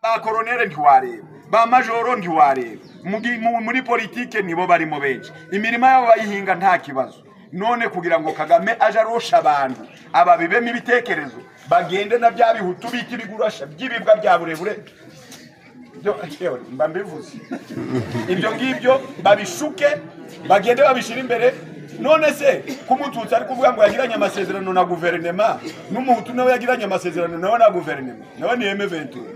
ba koronere ntiwareba ba majoro ntiwareba Mugi- mu- muri politike nibo barimo benshi imirima yabo bayihinga nta kibazo none kugira ngo kagame aje arosha abantu ababibemo ibitekerezo bagende na bya bihutu bita ibigurasha by'ibibwa bya burebure byo yewe mba mbivuze ibyo ngibyo babishuke bagende babishyire imbere none se ko umututsi ari kuvuga ngo yagiranye amasezerano na guverinema n'umuhutu nawe yagiranye amasezerano nawe na guverinema nawe ni eme ventura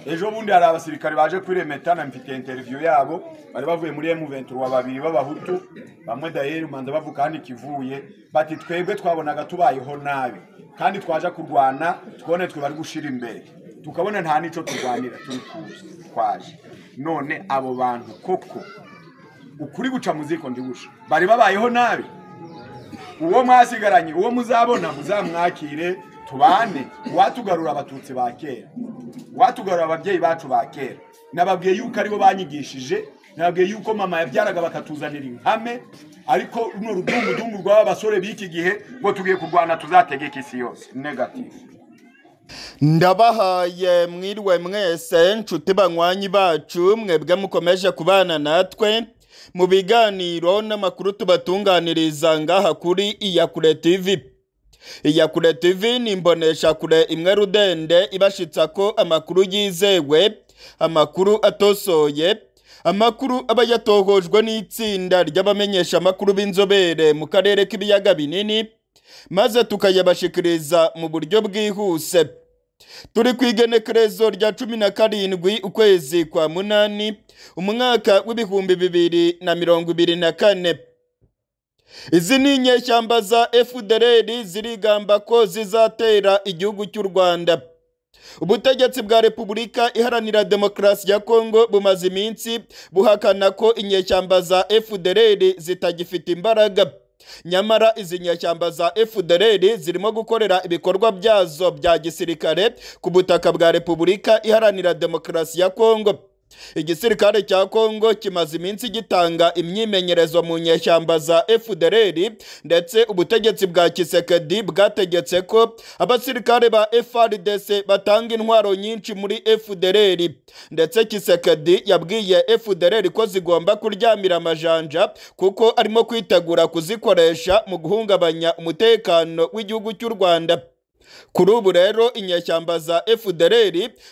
ejo bundi hari abasirikare baje kuri remetana mfite interiviyo yabo bari bavuye muri M23 babiri b'abahutu bamwe dayeri manza bavuga hano ikivuye bati twebwe twabonaga tubayeho nabi kandi twaje kurwana twone twe bari gushira imbere tukabona nta nico turwanira turi kuza twaje none abo bantu koko ukuri guca mu ziko ndigusha bari babayeho nabi uwo mwasigaranye uwo muzabona muzamwakire tubane watugarura abatutsi ba kera watugarura ababyeyi bacu ba kera nababwiye yuko aribo banyigishije nababwiye yuko mama yabyaraga bakatuzanira inkame ariko runo rudungudungu rw'aba basore b'iki gihe ngo tugiye kurwana tuzategeka isi yose negative ndabahaye mwiriwe mwese nshuti banywanyi bacu mwebwe mukomeje kubana natwe mu biganiro n'amakuru tubatunganiriza ngaha kuri iyakure tv iyakure tv ni imboneshakure imwe rudende ibashitsa ko amakuru yizewe amakuru atosoye amakuru aba yatohojwe n'itsinda ry'abamenyesha amakuru b'inzobere mu karere k'ibiyaga binini maze tukayabashikiriza mu buryo bwihuse turi ku igenekerezo rya cumi na karindwi ukwezi kwa munani umwaka w'ibihumbi bibiri na mirongo ibiri na kane izi ni inyeshyamba za fdr zirigamba ko zizatera igihugu cy'u rwanda ubutegetsi bwa repubulika iharanira demokarasi ya kongo bumaze iminsi buhakana ko inyeshyamba za fdr zitagifite imbaraga nyamara izi nyeshyamba za fdr zirimo gukorera ibikorwa byazo bya gisirikare ku butaka bwa repubulika iharanira demokarasi ya kongo igisirikare cya kongo kimaze iminsi gitanga imyimenyerezo mu nyeshyamba za fdr ndetse ubutegetsi bwa kisekedi bwategetse ko abasirikare ba frdc batanga intwaro nyinshi muri fdr ndetse kisekedi yabwiye fdr ko zigomba kuryamira amajanja kuko arimo kwitegura kuzikoresha mu guhungabanya umutekano w'igihugu cy'u rwanda kuri ubu rero inyeshyamba za fdr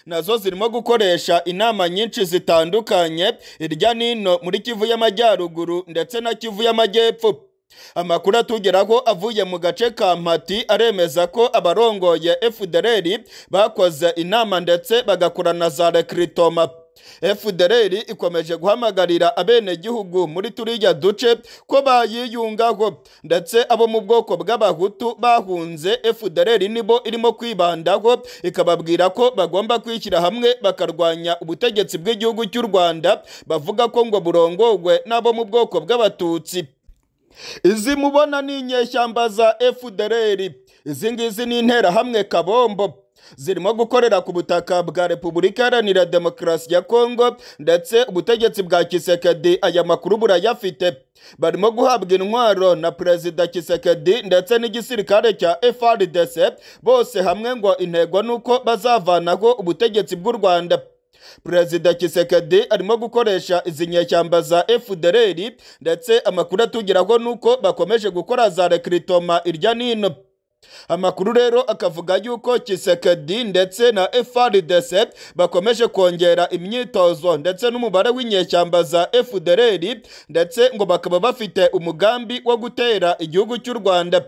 nazo zirimo gukoresha inama nyinshi zitandukanye hirya n'ino muri kivu y'amajyaruguru ndetse na kivu y'amajyepfo amakuru atugeraho avuye mu gace ka mpati aremeza ko abarongoye fdr bakoze inama ndetse bagakora na za rekiritoma fdr ikomeje guhamagarira abenegihugu muri turiya duce ko bayiyungaho ndetse abo mu bwoko bw'abahutu bahunze fdr nibo irimo kwibandaho ikababwira ko bagomba kwishyira hamwe bakarwanya ubutegetsi bw'igihugu cy'u rwanda bavuga ko ngo burongorwe n'abo mu bwoko bw'abatutsi izi mubona ni inyeshyamba za fdr izi ngizi ni interahamwe kabombo zirimo gukorera ku butaka bwa repubulika iharanira demokarasi ya kongo ndetse ubutegetsi bwa kisekedi aya makuru burayafite barimo guhabwa intwaro na perezida kisekedi ndetse n'igisirikare cya frdc bose hamwe ngo intego ni uko bazavanaho ubutegetsi bw'u rwanda perezida kisekedi arimo gukoresha izi nyeshyamba za fdr ndetse amakuru atugeraho ni uko bakomeje gukora za rekiritoma irya n'ino amakuru rero akavuga yuko kisekedi ndetse na frdc bakomeje kongera imyitozo ndetse n'umubare w'inyeshyamba za fdr ndetse ngo bakaba bafite umugambi wo gutera igihugu cy'u rwanda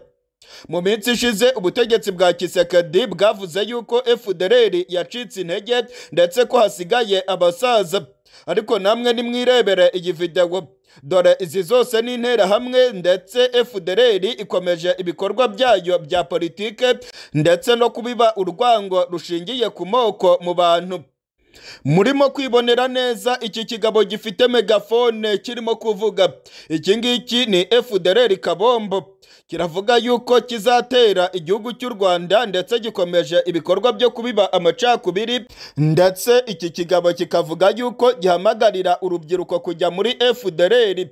mu minsi ishize ubutegetsi bwa kisekedi bwavuze yuko fdr yacitse intege ndetse ko hasigaye abasaza ariko namwe nimwirebere iyi videwo dore izi zose ni interahamwe ndetse fdr ikomeje ibikorwa byayo bya politike ndetse no kubiba urwango rushingiye ku moko mu bantu murimo kwibonera neza iki kigabo gifite megafone kirimo kuvuga iki ngiki ni fdr kabombo kiravuga yuko kizatera igihugu cy'u rwanda ndetse gikomeje ibikorwa byo kubiba amacakubiri ndetse iki kigabo kikavuga yuko gihamagarira urubyiruko kujya muri fdr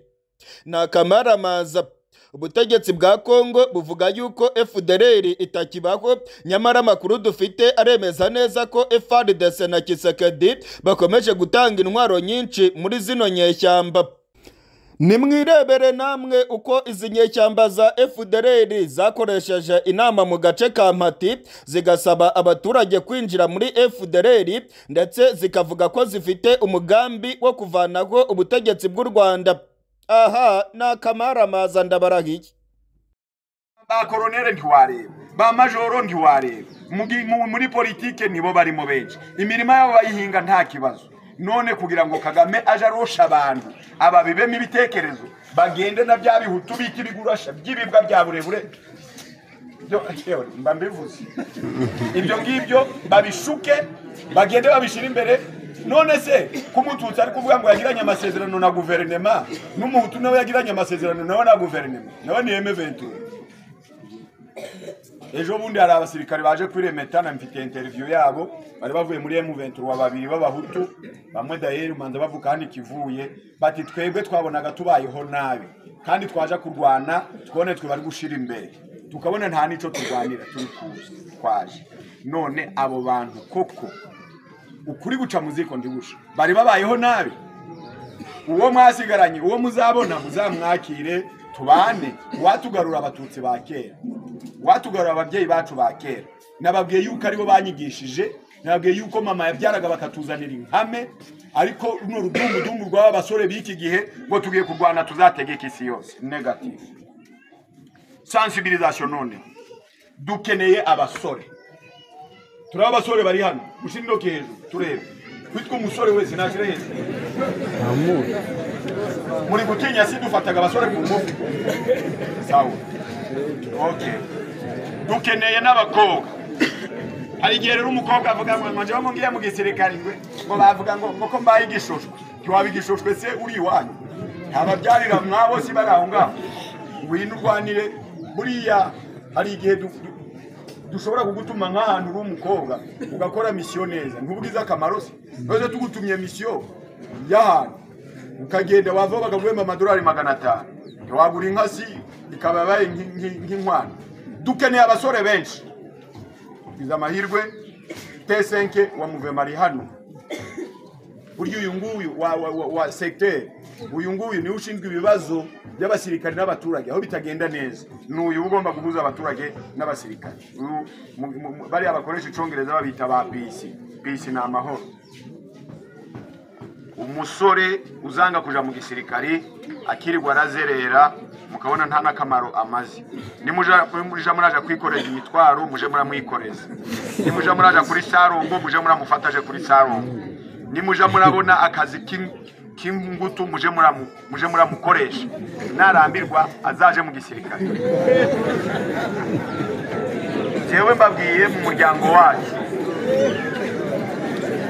ni akamaramaza ubutegetsi bwa kongo buvuga yuko fdr itakibaho nyamara amakuru dufite aremeza neza ko frdc na kisekedi bakomeje gutanga intwaro nyinshi muri zino nyeshyamba nimwirebere namwe uko izi nyeshyamba za fdr zakoresheje inama mu gace ka mpati zigasaba abaturage kwinjira muri fdr ndetse zikavuga ko zifite umugambi wo kuvanaho ubutegetsi bw'u rwanda aha ni akamaramaza ndabarahiye ba koronere ntiwareba ba majoro ntiwareba Mugi- mu- muri politike nibo barimo benshi imirima yabo bayihinga nta kibazo none kugira ngo kagame aje arosha abantu ababibemo ibitekerezo bagende na bya bihutu bita ibigurasha by'ibibwa bya burebure Byo- yewe, mba mbivuze ibyo ngibyo babishuke bagende babishyire imbere none se kumututsi ari kuvuga ngo yagiranye amasezerano na guverinema n'umuhutu nawe yagiranye amasezerano nawe na guverinema nawe ni eme ventura ejo bundi hari abasirikare baje kuri remetana mfite interiviyu yabo bari bavuye muri M23 babiri b'abahutu bamwe dayeri manza bavuga hano ikivuye bati twebwe twabonaga tubayeho nabi kandi twaje kurwana twone twe bari gushira imbere tukabona nta nico turwanira turi kuza twaje none abo bantu koko ukuri guca mu ziko ndibusha bari babayeho nabi uwo mwasigaranye uwo muzabona muzamwakire tubane watugarura abatutsi ba kera watugarura ababyeyi bacu ba kera nababwiye yuko aribo banyigishije nababwiye yuko mama yabyaraga bakatuzanira inkame ariko runo rudungudungu rw'aba basore b'iki gihe ngo tugiye kurwana tuzategeka isi yose negative sensibilisation none dukeneye abasore turi abasore bari hano ushyira intoki hejuru turebe witwa umusore wese nashyire hejuru muri gutinya si dufataga abasore ku ngufu sawa okay dukeneye n'abakobwa hari igihe rero umukobwa avuga ngo ngo njyewe ngo ngiye mu gisirikare ngwe ngo bavuga ngo ngo ko mbaye igishushwe ntiwaba igishushwe se uri iwanyu ntababyarira mwabo si bari aho ngaho ngwino urwanire buriya hari igihe du- du- dushobora kugutuma nk'ahantu uri umukobwa ugakora misiyo neza ntubwize akamaro se none tugutumye misiyo y'ahantu ukagenda wava bakaguhemba amadolari magana atanu ntiwagura inka si ikaba yabaye nk- nk- nk'inkwano dukeneye abasore benshi iza amahirwe tesenke wa muvema ari hano burya uyu nguyu wa, wa, wa, wa segiteri uyu nguyu niwe ushinzwe ibibazo by'abasirikare n'abaturage aho bitagenda neza ni uyu uba ugomba guhuza abaturage n'abasirikare Uyu mu- mu- mu- bariya bakoresha icongereza babita ba bisi bisi ni amahoro umusore uzanga kuja mu gisirikari akirirwa arazerera mukabona nta n'akamaro amaze nimuja muja muraja kwikoreza imitwaro muje muramwikoreza nimuja muraja kuri sarungu muje muramufata aje kuri sarungu nimuja murabona akazi k'in- k'ingutu muje muramu- muje muramukoresha narambirwa azaje mu gisirikare jewe mbabwiye mu muryango wacu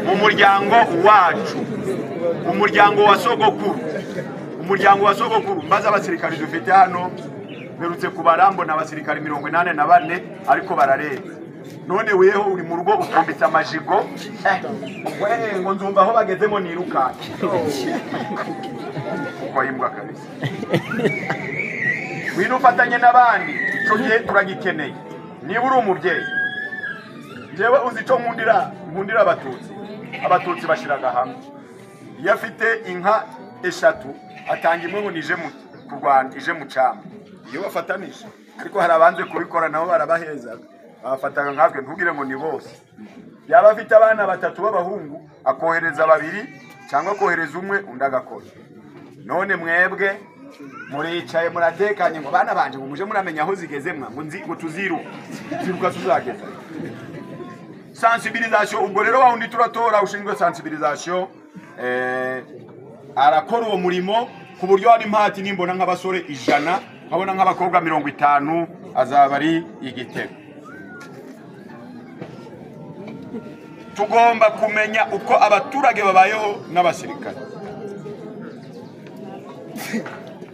mu muryango wacu umuryango wa sogokuru umuryango wa sogokuru mbaza abasirikari dufite hano mperutse kubara mbona abasirikari mirongo inani na bane ariko barareba none weho uri mu rugo utumbitse amajigo eh, we, ngo nzumva aho bagezemo nirukanke wayimbwa kabisa wino ufatanye n'abandi icyo gihe turagikeneye niba uri umubyeyi njyewe uzi icyo nkundira nkundira abatutsi abatutsi bashyiraga hamwe iyo afite inka eshatu atanga imwe ngo nije mu kurwana ije mu cyamba iyo bafatanije ariko hari abanze kubikora nabo barabahezaga babafataga nkatwe ntubwire ngo ni bose yaba afite abana batatu b'abahungu akohereza babiri cyangwa akohereza umwe undi agakora none mwebwe muricaye muratekanye ngo bana banje ngo muje muramenya aho zigeze mwa ngo nzi ngo tuziruka ziruka tuzageza sensibilisation ubwo rero wa wundi turatora ushinzwe sensibilisation eh, arakora uwo murimo ku buryo hari impati nimbona nk'abasore ijana nkabona nk'abakobwa mirongo itanu azaba ari igitego tugomba kumenya uko abaturage babayeho n'abasirikare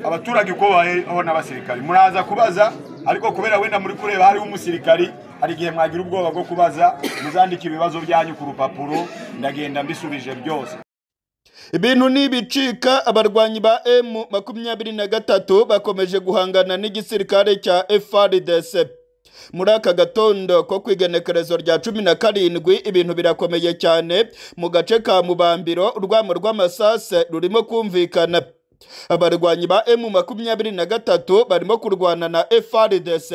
abaturage uko babayeho n'abasirikare muraza kubaza ariko kubera wenda muri kureba hariho umusirikari hari igihe mwagira ubwoba bwo kubaza muzandika ibibazo byanyu ku rupapuro ndagenda mbisubije byose ibintu nibicika abarwanyi ba emu makumyabiri na gatatu bakomeje guhangana n'igisirikare cya FARDC muri aka gatondo ko ku igenekerezo rya cumi na karindwi ibintu birakomeye cyane mu gace ka mubambiro urwamo rw'amasase rurimo kumvikana abarwanyi ba emu makumyabiri na gatatu barimo kurwana na FARDC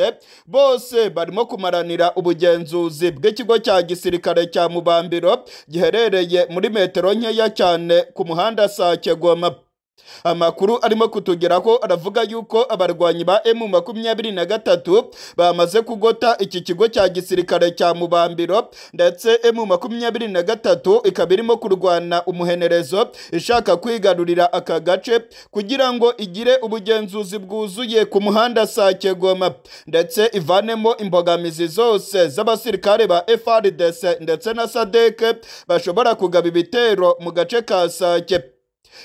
bose barimo kumaranira ubugenzuzi bw'ikigo cya gisirikare cya mubambiro giherereye muri metero nkeya cyane ku muhanda Sake Goma amakuru arimo kutugeraho aravuga yuko abarwanyi ba emu makumyabiri na gatatu bamaze kugota iki kigo cya gisirikare cya mubambiro ndetse emu makumyabiri na gatatu ikaba irimo kurwana umuhenerezo ishaka kwigarurira aka gace kugira ngo igire ubugenzuzi bwuzuye ku muhanda Sake Goma ndetse ivanemo imbogamizi zose z'abasirikare ba FARDC ndetse na SADC bashobora kugaba ibitero mu gace ka Sake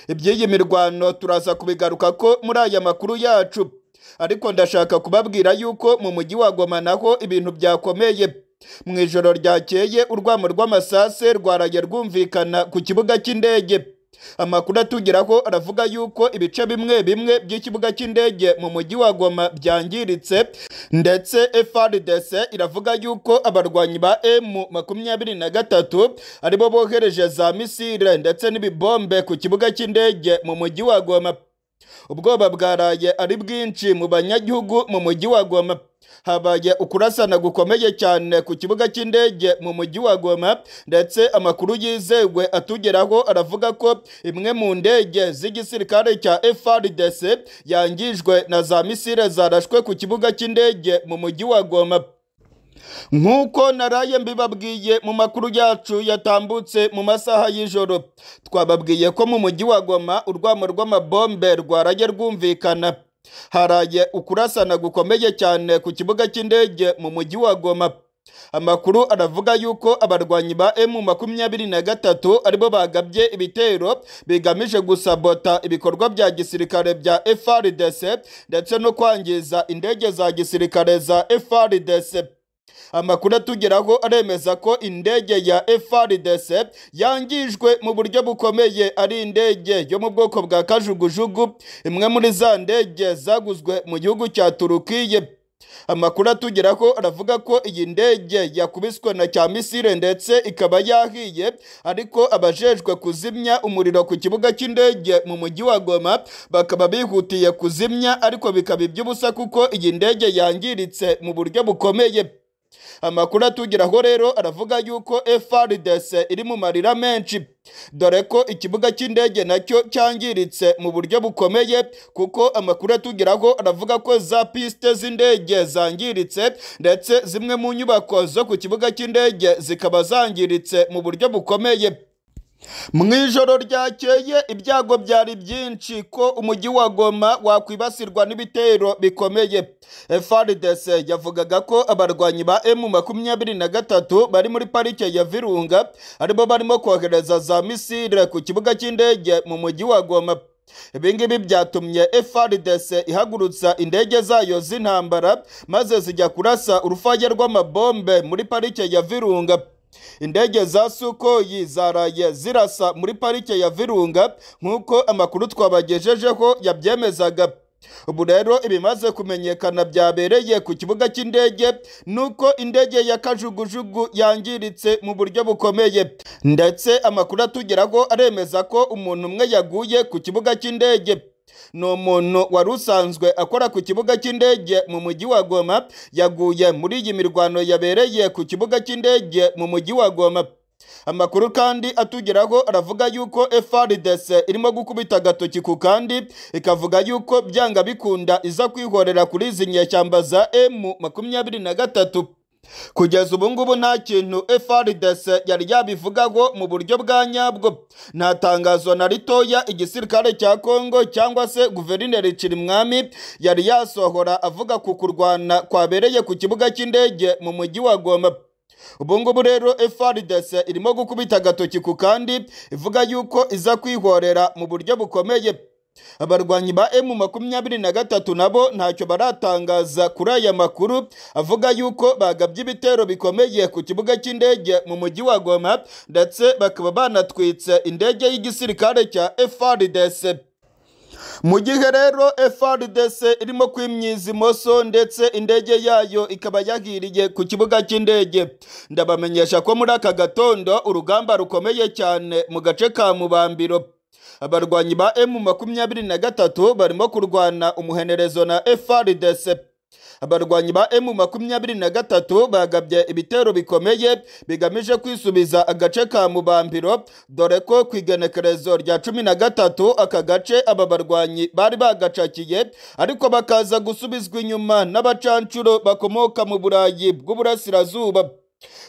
iby'iyi mirwano turaza kubigaruka ko muri aya makuru yacu ariko ndashaka kubabwira yuko mu mujyi wa Goma naho ibintu byakomeye mu ijoro ryakeye urwamo rw'amasase rwaraye rwumvikana ku kibuga cy'indege amakuru atugeraho aravuga yuko ibice bimwe bimwe by'ikibuga cy'indege mu mujyi wa Goma byangiritse ndetse FRDC iravuga yuko abarwanyi ba M makumyabiri na gatatu aribo bohereje za misile ndetse n'ibibombe ku kibuga cy'indege mu mujyi wa Goma ubwoba bwaraye ari bwinshi mu banyagihugu mu mujyi wa Goma habaye ukurasana gukomeye cyane ku kibuga cy'indege mu mujyi wa Goma ndetse amakuru yizewe atugeraho aravuga ko imwe mu ndege z'igisirikare cya FRDC yangijwe na za misile zarashwe ku kibuga cy'indege mu mujyi wa Goma nk'uko naraye mbibabwiye mu makuru yacu yatambutse mu masaha y'ijoro twababwiye ko mu mujyi wa Goma urwamo rw'amabombe rwaraye rwumvikana haraye ukurasana gukomeye cyane ku kibuga cy'indege mu mujyi wa Goma amakuru aravuga yuko abarwanyi ba emu makumyabiri na gatatu aribo bagabye ibitero bigamije gusabota ibikorwa bya gisirikare bya FRDC ndetse no kwangiza indege za gisirikare za FRDC amakuru atugeraho aremeza ko indege ya FRDC yangijwe mu buryo bukomeye ari indege yo mu bwoko bwa kajugujugu imwe muri za ndege zaguzwe mu gihugu cya Turukiye amakuru atugeraho aravuga ko iyi ndege yakubiswe na cya misile ndetse ikaba yahiye ariko abajejwe kuzimya umuriro ku kibuga cy'indege mu mujyi wa Goma bakaba bihutiye kuzimya ariko bikaba iby'ubusa kuko iyi ndege yangiritse mu buryo bukomeye amakuru atugeraho rero aravuga yuko FRDC iri mu marira menshi dore ko ikibuga cy'indege nacyo cyangiritse mu buryo bukomeye kuko amakuru atugeraho aravuga ko za piste z'indege zangiritse ndetse zimwe mu nyubako zo ku kibuga cy'indege zikaba zangiritse mu buryo bukomeye mu ijoro ryakeye ibyago byari byinshi ko umujyi wa Goma wakwibasirwa n'ibitero bikomeye FARDC yavugaga ko abarwanyi ba M makumyabiri na gatatu bari muri parike ya Virunga aribo barimo kohereza za misile ku kibuga cy'indege mu mujyi wa Goma ibi ngibi byatumye FRDC ihagurutsa indege zayo z'intambara maze zijya kurasa urufaya rw'amabombe muri parike ya Virunga indege za sukoyi zaraye zirasa muri parike ya virunga nk'uko amakuru twabagejejeho yabyemezaga ubu rero ibimaze kumenyekana byabereye ku kibuga cy'indege nuko indege ya kajugujugu yangiritse mu buryo bukomeye ndetse amakuru atugeraho aremeza ko umuntu umwe yaguye ku kibuga cy'indege ni umuntu wari usanzwe akora ku kibuga cy'indege mu mujyi wa Goma yaguye muri iyi mirwano yabereye ku kibuga cy'indege mu mujyi wa Goma amakuru kandi atugeraho aravuga yuko FRDC irimo gukubita agatoki ku kandi ikavuga yuko byanga bikunda iza kwihorera kuri izi nyeshyamba za M makumyabiri na gatatu kugeza ubu ngubu nta kintu FRDC yari yabivugaho mu buryo bwa nyabwo nta tangazo na ritoya igisirikare cya Kongo cyangwa se guverineri Cirimwami yari yasohora avuga ku kurwana kwabereye ku kibuga cy'indege mu mujyi wa Goma ubu ngubu rero FRDC irimo gukubita agatoki ku kandi ivuga yuko iza kwihorera mu buryo bukomeye abarwanyi ba emu makumyabiri na gatatu nabo ntacyo baratangaza kuri aya makuru avuga yuko bagabye ibitero bikomeye ku kibuga cy'indege mu mujyi wa goma ndetse bakaba banatwitse indege y'igisirikare cya FRDC mu gihe rero FRDC irimo kwimyiza imoso ndetse indege yayo ikaba yagiriye ku kibuga cy'indege ndabamenyesha ko muri aka gatondo urugamba rukomeye cyane mu gace ka mubambiro abarwanyi ba emu makumyabiri na gatatu barimo kurwana umuhenerezo na FRDC abarwanyi ba emu makumyabiri na gatatu bagabye ibitero bikomeye bigamije kwisubiza agace ka mubambiro dore ko ku igenekerezo rya cumi na gatatu aka gace aba barwanyi bari bagacakiye ariko bakaza gusubizwa inyuma n'abacancuro bakomoka mu burayi bw'uburasirazuba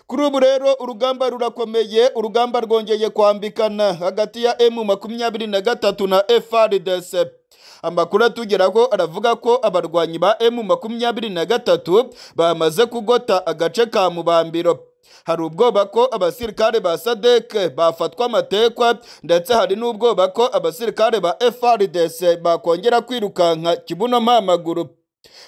kuri ubu rero urugamba rurakomeye urugamba rwongeye kwambikana hagati ya emu makumyabiri na gatatu na FRDC amakuru atugeraho aravuga ko abarwanyi ba emu makumyabiri na gatatu bamaze kugota agace ka mubambiro hari ubwoba ko abasirikare ba sadeke bafatwa amatekwa ndetse hari n'ubwoba ko abasirikare ba FRDC bakongera kwirukanka kibuno mpamaguru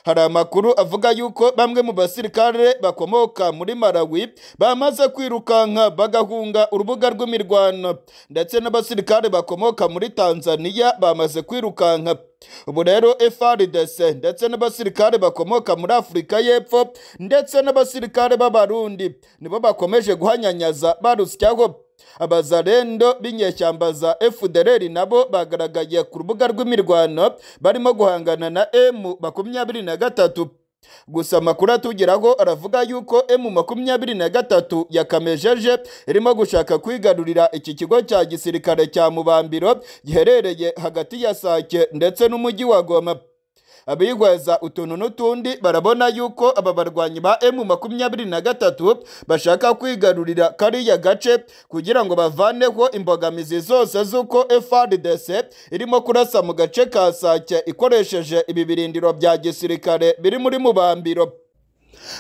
hari amakuru avuga yuko bamwe mu basirikare bakomoka muri Malawi bamaze kwirukanka bagahunga urubuga rw'imirwano ndetse n'abasirikare bakomoka muri Tanzania bamaze kwirukanka ubu rero FRDC ndetse n'abasirikare bakomoka muri Afurika y'Epfo ndetse n'abasirikare b'Abarundi nibo bakomeje guhanyanyaza barusyaho abazarendo b'inyeshyamba za FDLR nabo bagaragaye ku rubuga rw'imirwano barimo guhangana na M makumyabiri na gatatu gusa amakuru atugeraho aravuga yuko M makumyabiri na gatatu yakamejeje irimo gushaka kwigarurira iki kigo cya gisirikare cya mubambiro giherereye hagati ya Sake ndetse n'umujyi wa Goma abigwaza utuntu n'utundi barabona yuko aba barwanyi ba emu makumyabiri na gatatu bashaka kwigarurira kariya gace kugira ngo bavaneho imbogamizi zose z'uko FRDC irimo kurasa mu gace ka Sake ikoresheje ibibirindiro bya gisirikare biri muri mubambiro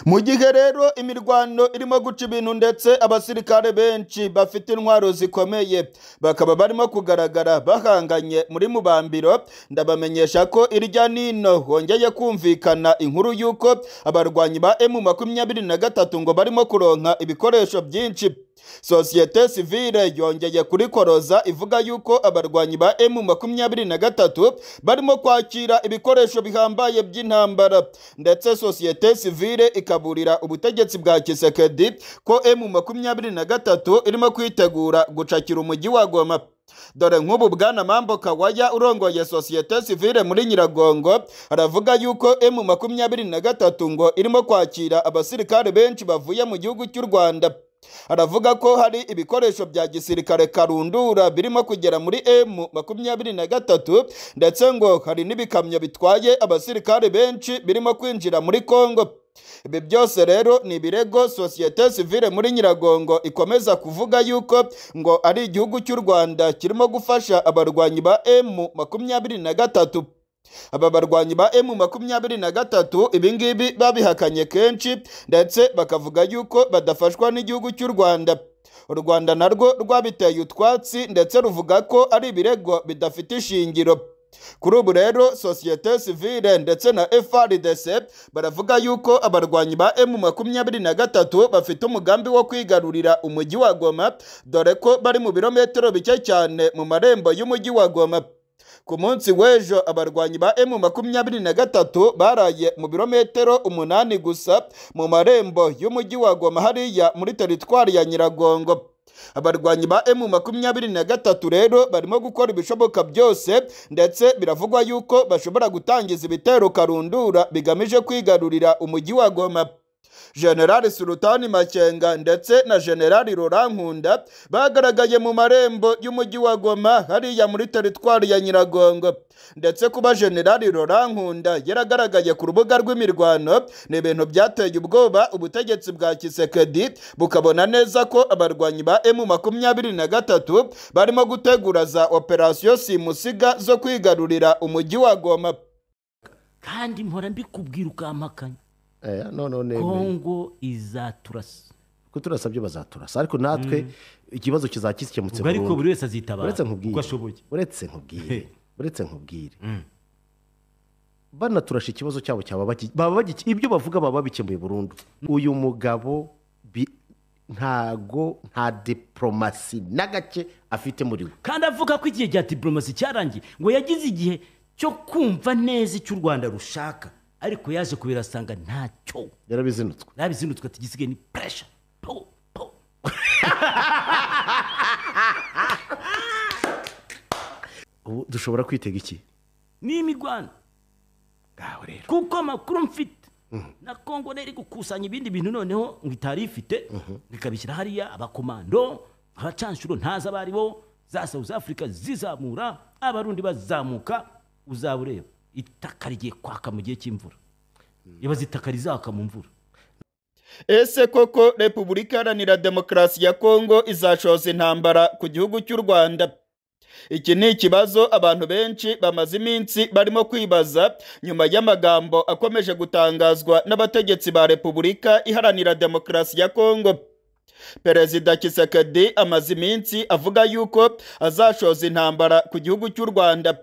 mu gihe rero imirwano irimo guca ibintu ndetse abasirikare benshi bafite intwaro zikomeye bakaba barimo kugaragara bahanganye muri mubambiro ndabamenyesha ko irya nino hongeye kumvikana inkuru y'uko abarwanyi ba emu makumyabiri na gatatu ngo barimo kuronka ibikoresho byinshi sosiyete sivile yongeye kurikoroza ivuga yuko abarwanyi ba emu makumyabiri na gatatu barimo kwakira ibikoresho bihambaye by'intambara ndetse sosiyete sivile ikaburira ubutegetsi bwa kisekedi ko emu makumyabiri na gatatu irimo kwitegura gucakira umujyi wa goma dore nk'ubu bwana mambo kawaya urongoye sosiyete sivile muri nyiragongo aravuga yuko emu makumyabiri na gatatu ngo irimo kwakira abasirikare benshi bavuye mu gihugu cy'u rwanda aravuga ko hari ibikoresho bya gisirikare karundura birimo kugera muri M makumyabiri na gatatu ndetse ngo hari n'ibikamyo bitwaye abasirikare benshi birimo kwinjira muri Kongo ibi byose rero ni ibirego sosiyete sivile muri nyiragongo ikomeza kuvuga yuko ngo ari igihugu cy'u rwanda kirimo gufasha abarwanyi ba M makumyabiri na gatatu aba barwanyi ba emu makumyabiri na gatatu ibingibi babihakanye kenshi ndetse bakavuga yuko badafashwa n'igihugu cy'u rwanda u rwanda narwo rwabiteye utwatsi ndetse ruvuga ko ari ibirego bidafite ishingiro kuri ubu rero sosiyete sivile ndetse na FRDC baravuga yuko abarwanyi ba emu makumyabiri na gatatu bafite umugambi wo kwigarurira umujyi wa goma dore ko bari mu birometero bike cyane mu marembo y'umujyi wa goma ku munsi w'ejo abarwanyi ba emu makumyabiri na gatatu baraye mu birometero umunani gusa mu marembo y'umujyi wa goma hariya muri teritwari ya nyiragongo abarwanyi ba emu makumyabiri na gatatu rero barimo gukora ibishoboka byose ndetse biravugwa yuko bashobora gutangiza ibitero karundura bigamije kwigarurira umujyi wa goma generali sulutani makenga ndetse na generali rurankunda bagaragaye mu marembo y'umujyi wa goma hariya muri teritwari ya nyiragongo ndetse kuba generali rurankunda yaragaragaye ku rubuga rw'imirwano ni ibintu byateye ubwoba ubutegetsi bwa kisekedi bukabona neza ko abarwanyi ba emu makumyabiri na gatatu barimo gutegura za operasiyo simusiga zo kwigarurira umujyi wa goma kandi mpora mbikubwira ukampakanya aya none nemeye kongo izaturasa ko turasa byo bazaturasa ariko natwe ikibazo kizaba gikemutse ubwo ariko burundu buri wese azitabara uretse nkubwire uko ashoboye uretse nkubwire He. uretse nkubwire banaturasha ikibazo cyabo cyaba baki- baba bagiki- ibyo bavuga baba babikemuye burundu uyu mugabo bi- ntago nta diporomasi na gake afite muri we kandi avuga ko igihe cya diporomasi cyarangiye ngo yagize igihe cyo kumva neza icyo u rwanda rushaka ariko yaje kubirasanga ntacyo yarabizinutswe ntabizindutswe ati gisigaye ni puresha po po ubu dushobora kwitega iki ni imigwano ngaho rero kuko amakuru mfite na kongo rero iri gukusanya ibindi bintu noneho ngo itari ifite ikabishyira hariya abakomando abacanshuro ntazi abo ari bo za south africa zizamura abarundi bazamuka uzaba ureba itaka rigiye kwaka mu gihe cy'imvura ibaza itaka rizaka mu mvura ese koko repubulika iharanira demokarasi ya kongo izashoza intambara ku gihugu cy'u rwanda iki ni ikibazo abantu benshi bamaze iminsi barimo kwibaza nyuma y'amagambo akomeje gutangazwa n'abategetsi ba repubulika iharanira demokarasi ya kongo perezida kisekedi amaze iminsi avuga yuko azashoza intambara ku gihugu cy'u rwanda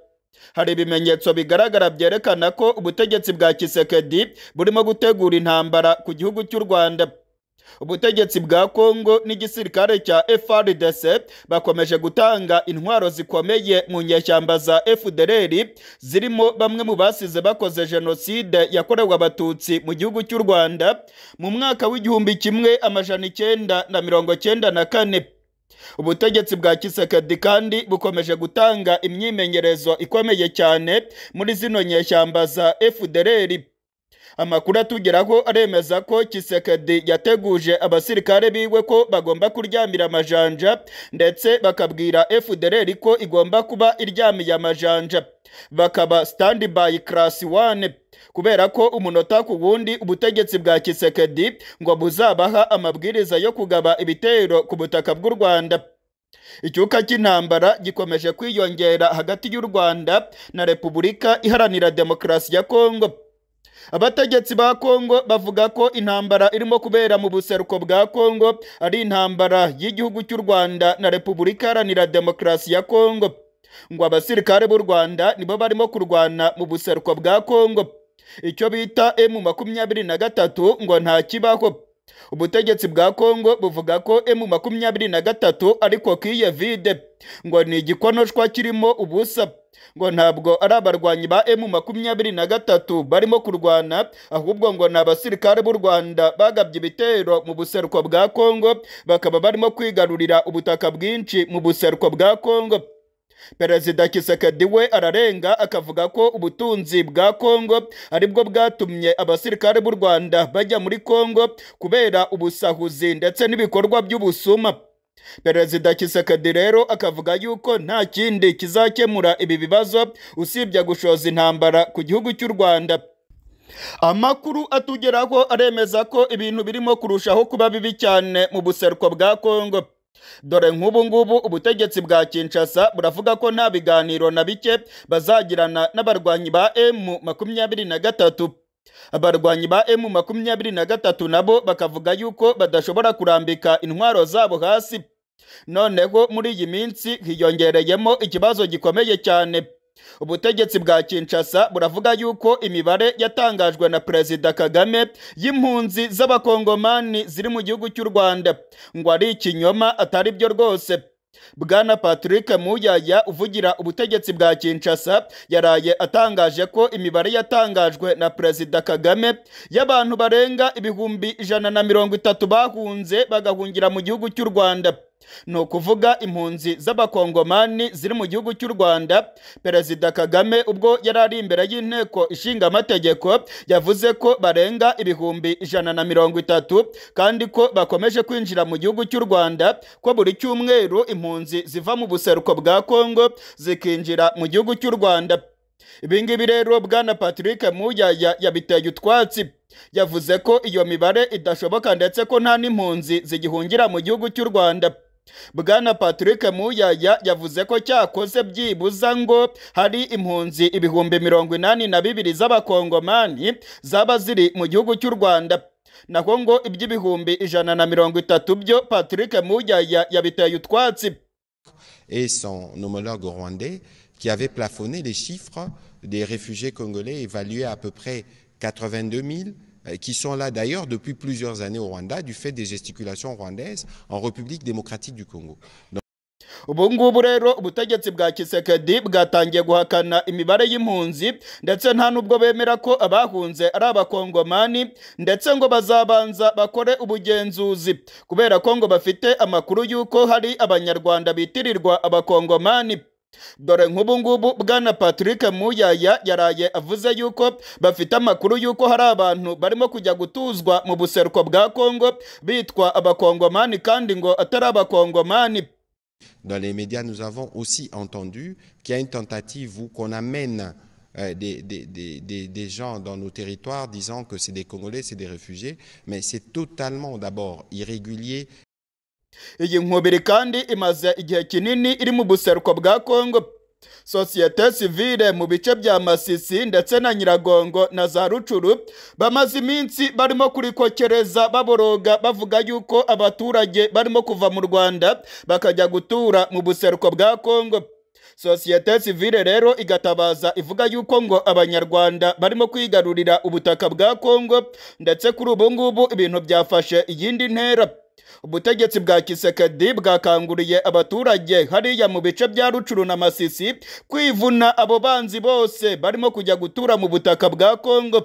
hari ibimenyetso bigaragara byerekana ko ubutegetsi bwa kisekedi burimo gutegura intambara ku gihugu cy'u rwanda ubutegetsi bwa kongo n'igisirikare cya frdc bakomeje gutanga intwaro zikomeye mu nyeshyamba za fdr zirimo bamwe mu basize bakoze jenoside yakorewe abatutsi mu gihugu cy'u rwanda mu mwaka w'igihumbi kimwe amajana icyenda na mirongo cyenda na kane ubutegetsi bwa kisekedi kandi bukomeje gutanga imyimenyerezo ikomeye cyane muri zino nyeshyamba za fdr amakuru atugeraho aremeza ko kisekedi yateguje abasirikare biwe ko bagomba kuryamira amajanja ndetse bakabwira fdr ko igomba kuba iryamiye amajanja bakaba standby class 1 kubera ko umunota ku wundi ubutegetsi bwa kisekedi ngo buzabaha amabwiriza yo kugaba ibitero ku butaka bw'u rwanda icyuka cy'intambara gikomeje kwiyongera hagati y'u rwanda na repubulika iharanira demokarasi ya kongo abategetsi ba kongo bavuga ko intambara irimo kubera mu buseruko bwa kongo ari intambara y'igihugu cy'u rwanda na repubulika iharanira demokarasi ya kongo ngo abasirikare b'u rwanda nibo barimo kurwana mu buseruko bwa kongo icyo bita emu makumyabiri na gatatu ngo ntakibaho ubutegetsi bwa kongo buvuga ko emu makumyabiri na gatatu ariko kiye vide ngo ni igikonoshwa kirimo ubusa ngo ntabwo ari abarwanyi ba emu makumyabiri na gatatu barimo kurwana ahubwo ngo ni abasirikare b'u rwanda bagabye ibitero mu buseruko bwa kongo bakaba barimo kwigarurira ubutaka bwinshi mu buseruko bwa kongo perezida kisekedi we ararenga akavuga ko ubutunzi bwa kongo aribwo bwatumye abasirikare b'u rwanda bajya muri kongo kubera ubusahuzi ndetse n'ibikorwa by'ubusuma perezida kisekedi rero akavuga yuko nta kindi kizakemura ibi bibazo usibye gushoza intambara ku gihugu cy'u rwanda amakuru atugeraho aremeza ko ibintu birimo kurushaho kuba bibi cyane mu buseruko bwa kongo dore nk'ubu ngubu ubutegetsi bwa kinshasa buravuga ko nta biganiro na bike bazagirana n'abarwanyi ba emu makumyabiri na gatatu abarwanyi ba emu makumyabiri na gatatu nabo bakavuga yuko badashobora kurambika intwaro zabo hasi noneho muri iyi minsi hiyongereyemo ikibazo gikomeye cyane ubutegetsi bwa kinshasa buravuga yuko imibare yatangajwe na perezida kagame y'impunzi z'abakongomani ziri mu gihugu cy'u rwanda ngo ari ikinyoma atari byo rwose bwana patrick muyaya uvugira ubutegetsi bwa kinshasa yaraye atangaje ko imibare yatangajwe na perezida kagame y'abantu barenga ibihumbi ijana na mirongo itatu bahunze bagahungira mu gihugu cy'u rwanda ni ukuvuga impunzi z'abakongomani ziri mu gihugu cy'u rwanda perezida kagame ubwo yari ari imbere y'inteko ishinga amategeko yavuze ko barenga ibihumbi ijana na mirongo itatu kandi ko bakomeje kwinjira mu gihugu cy'u rwanda ko buri cyumweru impunzi ziva mu buseruko bwa kongo zikinjira mu gihugu cy'u rwanda ibingibi rero bwana patrick muyaya yabiteye utwatsi yavuze ko iyo mibare idashoboka ndetse ko nta n'impunzi zigihungira mu gihugu cy'u rwanda bwana patrick muyaya yavuze ko cyakoze byibuza ngo hari impunzi ibihumbi mirongo inani na bibiri z'abakongomani zaba ziri mu gihugu cy'u rwanda naho ngo iby'ibihumbi ijana na mirongo itatu byo patrick muyaya yabiteye utwatsi et son homologue rwandais qui avait plafonné les chiffres des réfugiés congolais évalués à, à peu près 82 000 euh, qui sont là d'ailleurs depuis plusieurs années au Rwanda du fait des gesticulations rwandaises en République démocratique du Congo. Donc, ubu ngubu rero ubutegetsi bwa kisekedi bwatangiye guhakana imibare y'impunzi ndetse nta n'ubwo bemera ko abahunze ari abakongomani ndetse ngo bazabanza bakore ubugenzuzi kubera ko ngo bafite amakuru y'uko hari abanyarwanda bitirirwa abakongomani dore nk'ubu ngubu bwana patrick muyaya yaraye avuze yuko bafite amakuru y'uko hari abantu barimo kujya gutuzwa mu buseruko bwa kongo bitwa abakongomani kandi ngo atari abakongomani Dans les médias, nous avons aussi entendu qu'il y a une tentative où qu'on amène euh, des, des, des, des, gens dans nos territoires disant que c'est des Congolais, c'est des réfugiés, mais c'est totalement d'abord irrégulier. iyi nkubiri kandi imaze igihe kinini iri mu buseruko bwa kongo sosiyete sivile mu bice bya masisi ndetse na nyiragongo na za rucuru bamaze iminsi barimo kurikokereza baboroga bavuga yuko abaturage barimo kuva mu rwanda bakajya gutura mu buseruko bwa kongo sosiyete sivile rero igatabaza ivuga yuko ngo abanyarwanda barimo kwigarurira ubutaka bwa kongo ndetse kuri ubu ngubu ibintu byafashe iyindi ntera ubutegetsi bwa kisekedi bwakanguriye abaturage hariya mu bice bya rucuru na masisi kwivuna abo banzi bose barimo kujya gutura mu butaka bwa kongo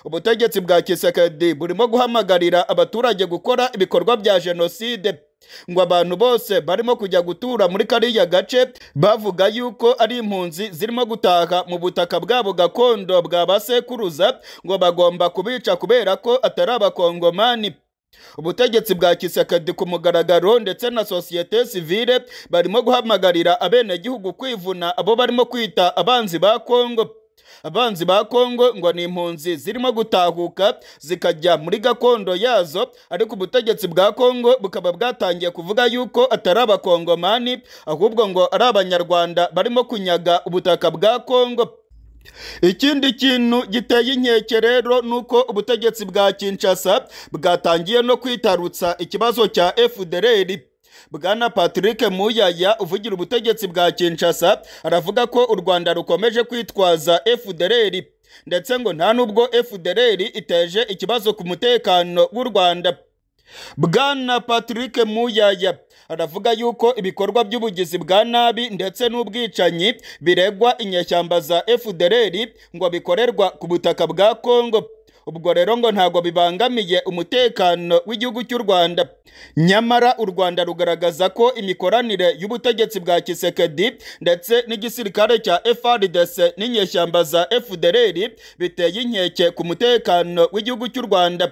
ubutegetsi bwa kisekedi burimo guhamagarira abaturage gukora ibikorwa bya jenoside ngo abantu bose barimo kujya gutura muri kariya gace bavuga yuko ari impunzi zirimo gutaha mu butaka bwabo gakondo bwa basekuruza ngo bagomba kubica kubera ko atari abakongomani ubutegetsi bwa kisekedi ku mugaragaro ndetse na sosiyete sivile barimo guhamagarira abenegihugu kwivuna abo barimo kwita abanzi ba kongo abanzi ba kongo ngo ni impunzi zirimo gutahuka zikajya muri gakondo yazo ariko ubutegetsi bwa kongo bukaba bwatangiye kuvuga yuko atari abakongomani ahubwo ngo ari abanyarwanda barimo kunyaga ubutaka bwa kongo ikindi kintu giteye inkeke rero ni uko ubutegetsi bwa kinshasa bwatangiye no kwitarutsa ikibazo cya fdr bwana patrick muyaya uvugira ubutegetsi bwa kinshasa aravuga ko u rwanda rukomeje kwitwaza fdr ndetse ngo nta n'ubwo fdr iteje ikibazo ku mutekano w'u rwanda bwana patrick muyaya aravuga yuko ibikorwa by'ubugizi bwa nabi ndetse n'ubwicanyi biregwa inyeshyamba za fdr ngo bikorerwa ku butaka bwa kongo ubwo rero ngo ntabwo bibangamiye umutekano w'igihugu cy'u rwanda nyamara u rwanda rugaragaza ko imikoranire y'ubutegetsi bwa kisekedi ndetse n'igisirikare cya frdc n'inyeshyamba za fdr biteye inkeke ku mutekano w'igihugu cy'u rwanda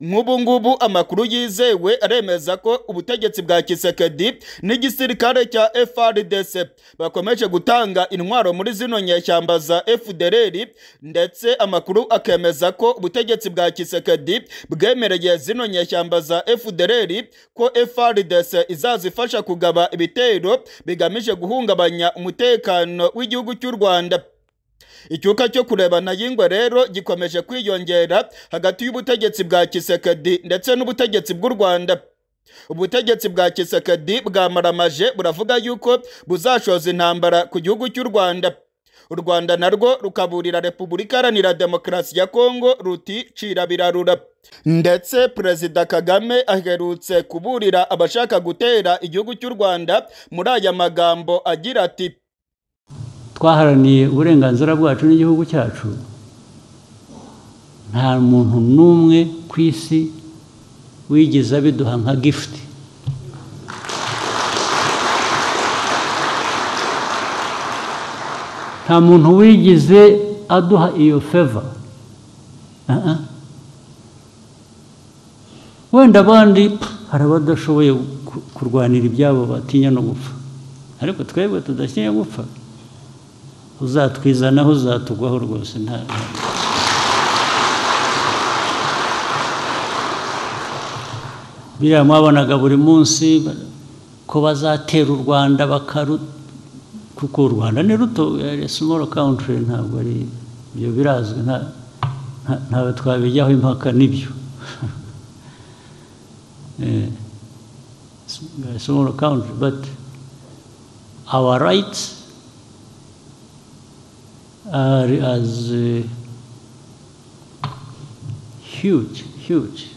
nk'ubu ngubu amakuru yizewe aremeza ko ubutegetsi bwa kisekedi n'igisirikare cya frdc bakomeje gutanga intwaro muri zino nyeshyamba za fdr ndetse amakuru akemeza ko ubutegetsi bwa kisekedi bwemereye zino nyeshyamba za fdr ko frdc izazifasha kugaba ibitero bigamije guhungabanya umutekano w'igihugu cy'u rwanda icyuka cyo kurebana y'ingwe rero gikomeje kwiyongera hagati y'ubutegetsi bwa kisekedi ndetse n'ubutegetsi bw'u rwanda ubutegetsi bwa kisekedi bwamaramaje buravuga yuko buzashoza intambara ku gihugu cy'u rwanda u rwanda narwo rukaburira repubulika iharanira demokarasi ya kongo ruti cira birarura ndetse perezida kagame aherutse kuburira abashaka gutera igihugu cy'u rwanda muri aya magambo agira ati twaharaniye uburenganzira bwacu n'igihugu cyacu nta muntu n'umwe ku isi wigeze abiduha nka gifuti nta muntu wigeze aduha iyo feva wenda abandi hari abadashoboye kurwanira ibyabo batinya no gupfa ariko twebwe tudatinya gupfa uzatwizanaho uzatugwaho rwose nta biriya mwabonaga buri munsi ko bazatera u rwanda bakaru kuko u rwanda ni ruto simoro kawuntiri ntabwo ari ibyo birazwi ntawe twabijyaho impaka n'ibyo simoro kawuntiri bati awa rayiti are as uh, huge, huge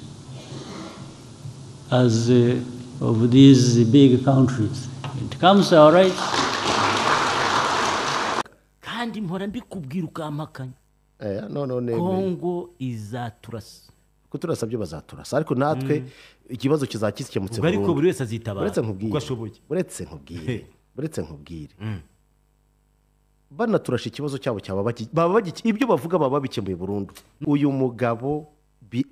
as uh, of these big countries. It comes all right. kandi mpora mbikubwira ukampakanya Eh, none none kongo izaturasa kuturasa byo bazaturasa ariko natwe ikibazo kizakikemutse ubwo ariko buri burundu wese azitabara uretse nkubwire uko ashoboye uretse nkubwire uretse nkubwire banaturasha ikibazo cyabo cyaba bagi- baba bagi- ibyo bavuga baba babikemuye burundu uyu mugabo bi-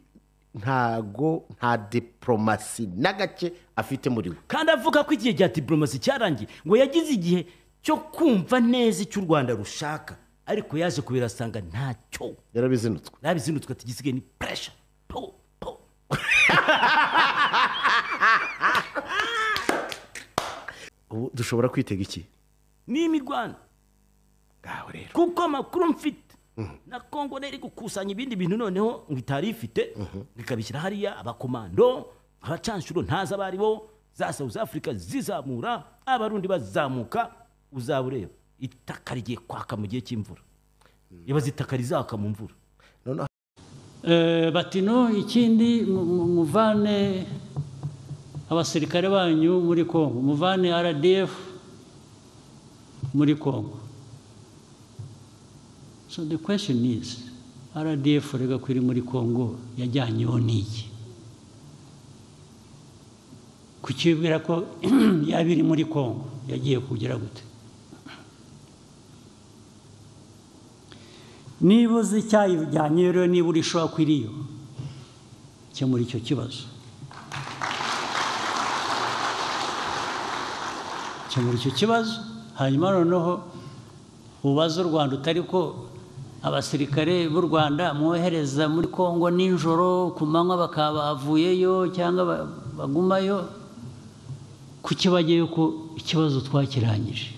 ntago nta diporomasi na gake afite muri we kandi avuga ko igihe cya diporomasi cyarangiye ngo yagize igihe cyo kumva neza icyo u rwanda rushaka ariko yaje kubirasanga ntacyo yarabizinutswe nabizinutswe ati igisigaye ni puresha po po ubu dushobora kwitega iki ni imirwano ngaho rero kuko amakuru mfite na kongo rero iri gukusanya ibindi bintu noneho ngo itari ifite ikabishyira hariya abakomando abacanshuro ntazi abo ari bo za south africa zizamura abarundi bazamuka uzaba ureba itaka rigiye kwaka mu gihe cy'imvura ibaze itaka rizaka mu mvura noneho Eh, bati no ikindi mu- mu- muvane abasirikare banyu muri Kongo muvane RDF muri Kongo so the question is RDF rega kwiri muri Kongo yajyanyeho n'iki kucyibwira ko yabiri muri Kongo yagiye kugera gute niba uzi icyayijyanye rero niba urishobora ko iriyo kemura icyo kibazo kemura icyo kibazo hanyuma noneho ubaze u rwanda utari ko abasirikare b'u rwanda mwohereza muri kongo nijoro ku manywa bakaba bavuyeyo cyangwa ba- bagumayo kuki bagiyeyo ko ikibazo twakirangije